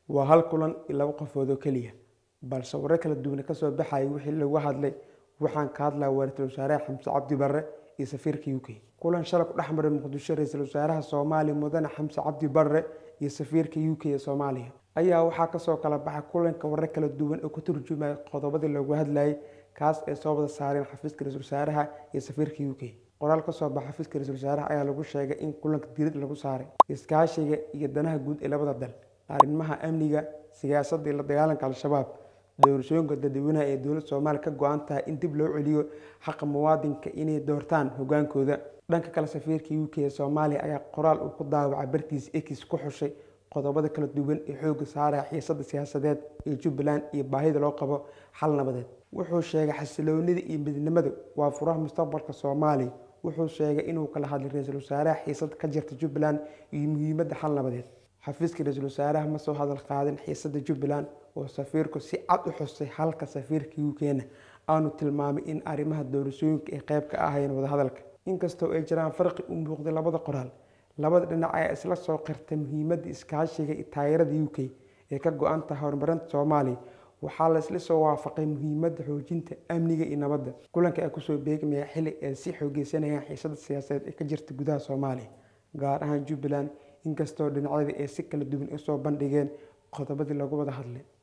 waa hal kulan iyo laba qofood oo keliya balse warar kala duwan kasoo baxayay wixii lagu hadlay waxaan ka hadlaa ra-iisul wasaaraha xamse cabdi barre iyo safiirka u k kulan shalay ku dhex maray muqdisho ra-iisul wasaaraha soomaaliya mudane xamse cabdi barre iyo safiirka u k ee soomaaliya ayaa waxaa kasoo kala baxay kulanka warar kala duwan oo ka turjumaya qodobadii loogu hadlayay kaas ay soo wada saareen xafiiska ra-isul wasaaraha iyo safiirka u k qoraal kasoo baxa xafiiska ra-isul wasaaraha ayaa lagu sheegay in kulanka diirad lagu saaray iskaashiga iyo danaha guud ee labada dal arrimaha amniga siyaasadda iyo la dagaalanka al-shabaab doorashooyinka dadweynaha ee dowladda soomaaliya ka go-an tahay in dib loo celiyo xaqa muwaadinka inay doortaan hogaankooda dhanka kale safiirka u k ee soomaaliya ayaa qoraal uu ku daawacay bartiisa ekis ku xushay qodobada kala duwan ee xooga saaraya xiisada siyaasadeed ee jubbaland iyo baahida loo qabo xal nabadeed wuxuu sheegay xasiloonida iyo midnimada waa furaha mustaqbalka soomaaliya wuxuu sheegay inuu kala hadlay ra-iisul wasaaraha xiisada ka jirta jubbaland iyo muhiimadda xal nabadeed xafiiska ra-iisul wasaaraha ma soo hadal qaadin xiisada jubbaland oo safiirku si cad u xusay halka safiirka u k-na aanu tilmaamay in arrimaha doorashooyinka ay qayb ka ahayeen wadahadalka inkastoo ay jiraan farqi u muuqday labada qoraal labada dhinac ayaa isla soo qirtay muhiimadda iskaashiga iyo taageerada u k ee ka go-an tahay horumarinta soomaaliya waxaa la isla soo waafaqay muhiimadda xoojinta amniga iyo nabadda kulanka ay kusoo beegmaya xili ay si xoogeysanayaan xiisada siyaasadeed ee ka jirta gudaha soomaaliya gaar ahaan jubbaland inkastoo dhinacyadii ay si kala duwan usoo bandhigeen qodobadii lagu wada hadlay